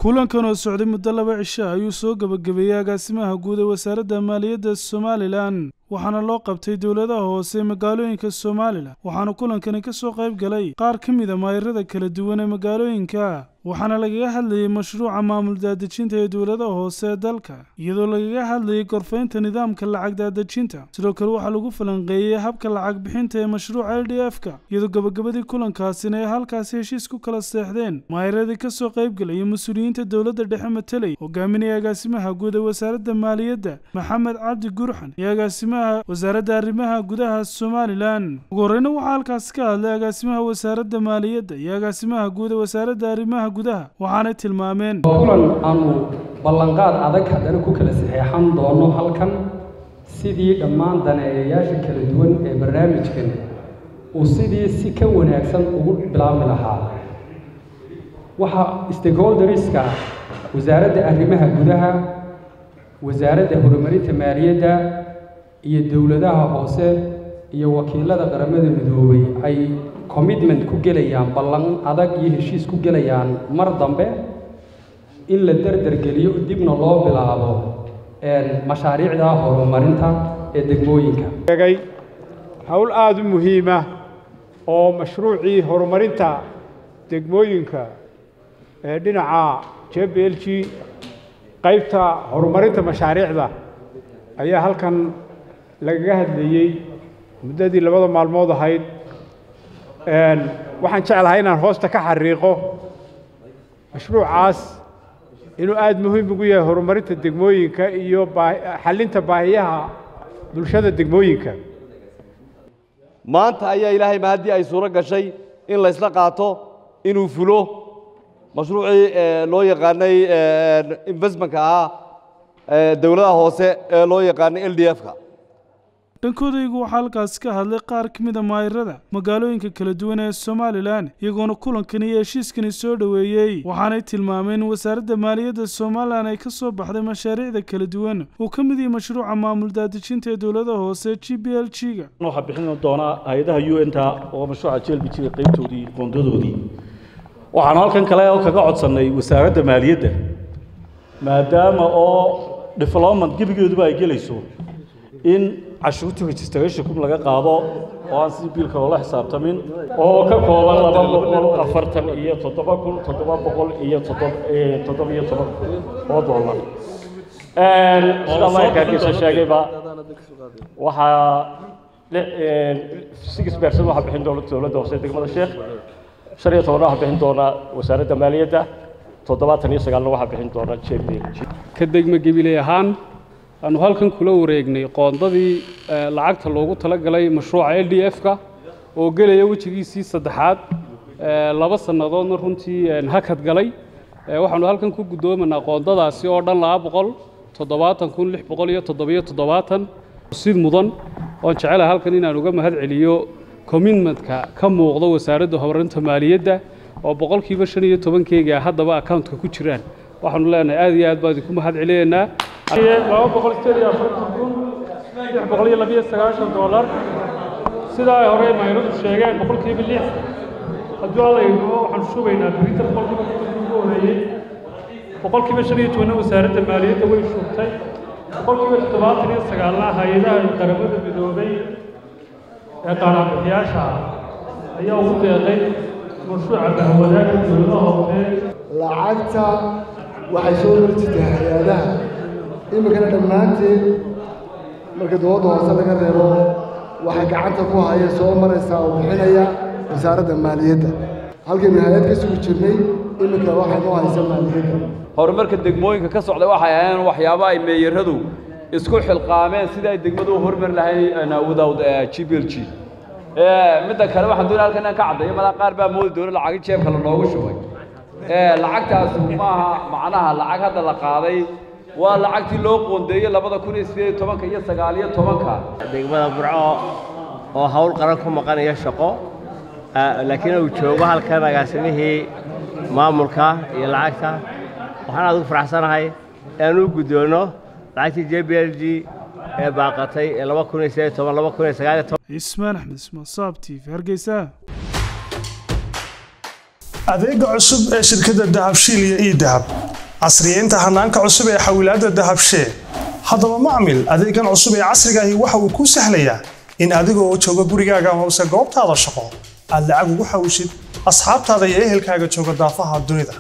kulankan oo socday muddo laba cisho ayuu soo gebagabeeyey agaasimaha guud ee wasaaradda maaliyadda somalilan waxaana loo qabtay dowladaha hoose ee magaalooyinka somalilan waxaana kulankani ka soo qayb galay qaar ka mid a maayirada kala duwan ee magaalooyinka waxaana lagaga hadlayey mashruuca maamul daadejinta ee dowladaha hoose ee dalka iyadoo lagaga hadlayey gorfaynta nidaamka lacag daadejinta sidoo kale waxaa lagu falanqeeyey habka lacag bixinta ee mashruuca l d f-ka iyadoo gabagabadii kulankaasina ay halkaasi heshiis ku kala seexdeen maayiradii ka soo qayb galaya mas-uuliyiinta dowladda dhexe mateley hogaaminaya agaasimaha guud ee wasaaradda maaliyadda maxamed cabdi gurxan iyo agaasimaha wasaaradda arrimaha gudaha somalilan ugu horreyna waxaa halkaasi ka hadlay agaasimaha wasaaradda maaliyadda iyo agaasimaha guud ee wasaaradda arrimaha gudaha waxaanay tilmaameen kulan aanu ballanqaad adag haddana ku kala saxeexan doono halkan sidii dhammaan daneeyayaasha kala duwan ee barnaamijkan uu sidii si ka wanaagsan ugu bilaabmi lahaa waxaa stakeholderska wasaaradda arrimaha gudaha wasaaradda horumarinta maaliyadda iyo dowladaha hoose iyo wakiilada qaramada midoobay ay commitment ku gelayaan ballan adag iyo heshiis ku gelayaan mar dambe in la derdergeliyo dibna loo bilaabo mashaariicda horumarinta ee degmooyinka howl aada u muhiima oo mashruucii horumarinta degmooyinka ee dhinaca j b l g qaybta horumarinta mashaariicda ayaa halkan lagaga hadlayey muddadii labada maalmood ahayd waxaan jeclahay inaan hoosta ka xariiqo mashruucaas inuu aada muhiim ugu yahay horumarinta degmooyinka iyo xallinta baahiyaha bulshada degmooyinka maanta ayaa ilaahay mahaddii ay suuro gashay in laysla qaato inuu fulo mashruucii loo yaqaanay investmentka ahaa dowladaha hoose ee loo yaqaanay l d f-ka dhankoodaygu waxaa halkaasi ka hadlay qaar ka mid a maayirada magaalooyinka kala duwan ee somalilan iyagoona kulankani iyo heshiiskani soo dhoweeyey waxaanay tilmaameen in wasaaradda maaliyadda somalilan ay ka soo baxday mashaariicda kala duwan uu ka mid yahay mashruuca maamul daadejinta ee dowladaha hoose g b l g ga waxaa bixin doonaa hay-adaha u n ta oo mashruuca j l b g ga qaybtoodii qoondadoodii waxaanu halkan kale oo kaga codsannay wasaaradda maaliyadda maadaama oo development gebigeeduba ay gelayso in cashuurta registrationkum laga qaado oo aan si biilka loola xisaabtamin oo ka kooban laba boqol afartan iyo toddoba kun toddoba boqol iyo toddoba iyo toban oo dollar sida markaakisa sheegayba waxaa six percent waxaa bixin doona dowladda hoose degmada sheekh shan iyo tobanna waxaa bixin doona wasaaradda maaliyadda toddobaatan iyo sagaalna waxaa bixin doona j b ka degma gebiley ahaan aanu halkan kula wareegnay qoondadii lacagta loogu talagalay mashruuca l d f-ka oo gelaya wejigiisii saddexaad laba sannadoodna runtii hakad galay waxaanu halkan ku guddoomanaa qoondadaasi oo dhan laba boqol toddobaatan kun lix boqol iyo toddobiyo toddobaatan si mudan oon jecelahay halkan inaan uga mahad celiyo commitmentka ka muuqda wasaaradda horumarinta maaliyadda oo boqolkiiba shan iyo tobankeyga haddaba accountka ku jiraan waxaanu leenahay aad iyo aad baan idinku mahad celinaynaa laba boqol sideed iyo afartan kun lix boqol iyo labiyo sagaashan doolar sidaa ay horey mayradu sheegeen boqolkiiba lix hadduu alla idmo waxaan shubaynaa berita boqolkiiba ugu horeeyey boqolkiiba shan iyo tobanna wasaaradda maaliyadda way shubtay boqolkiiba toddobaatan iyo sagaalna hay-adaha qaramada midoobay ee qaanaanbixiyaasha ayaa ugu deeqay mashruuca bahwadaagga dowladaha hoose lacagta waxay soo horjirtay hay-adaha iminkana dhammaanteed marka dowladda hoose laga reebo waxay gacanta ku haya soo maraysaa oo bixinaya wasaaradda maaliyadda halkaynu hay-ad ka sugi jirnay iminka waxay noo haysa maaliyadda horumarka degmooyinka ka socda waxay ahayn waxyaabo ay meeyaradu isku xilqaameen sidii ay degmadu u horumari lahayn without g b l g midda kale waxaan doonaya halkan inaan ka caddeeyo madaa qaar baa moodi doona lacagi jeebka la noogu shubay lacagtaasi maaha macnaha lacag hadda la qaaday waa lacagtii loo qoondeeyey labada kun iyo sideed iyo tobanka iyo sagaal iyo tobanka degmada burco oo hawl qaran ku maqanaya shaqo laakiin uu joogo halkan agaasimihii maamulka iyo lacagta waxaan aad ugu faraxsanahay inaan u guddoonno lacagtii j b l g ee baaqatay ee laba kun iyo sideed iyo toban laba kun iyo sagaal iyo toban ismaan axmed ismaan saab t v hargeysa adeega cusub ee shirkadda dahabshiil iyo ii dahab casriyeynta hanaanka cusub ee xawilaadda dahabshee haddaba macmil adeegan cusub ee casrigaahi waxa uu kuu sahlayaa in adigoo jooga gurigaaga hoose goobtaada shaqo aad lacag ugu xawishid asxaabtaada iyo ehelkaaga jooga daafaha dunida